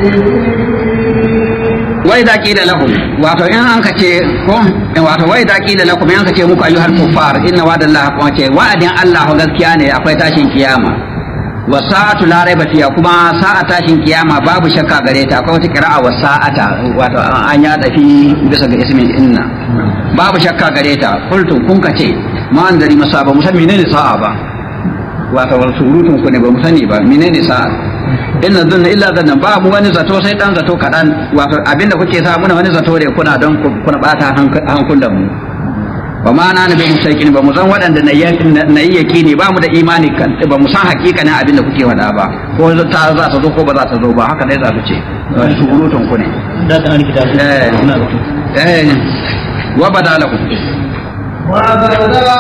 wai da qila lahum wato in an ka ce ko wato wai da qila lakum in ka ce muku ayyuhal kuffar inna wa'dallahi haqqun ce wa'adin Allah gaskiya ne akwai tashin kiyama wa sa'atu la raiba fiha kuma sa'a tashin kiyama babu shakka gare ta akwai wata qira'a wa sa'ata wato an ya dafi bisa ga ismin inna babu shakka gare ta qultu kun ka ce ma an dari masa ba musan menene sa'a ba wato wal surutun ku ne ba mu sani ba menene sa'a inna dhanna illa dhanna ba mu wani zato sai dan zato kadan wato abinda kuke sa muna wani zato da kuna don kuna bata hankulan mu ba ma na nabi musakin ba mu san waɗanda na yi yakini ba mu da imani kan ba mu san hakikanin abinda kuke wada ba ko ta za ta zo ko ba za ta zo ba haka ne za su ce surutun ku ne da ta an kita eh suna zato eh wa badalakum وبدا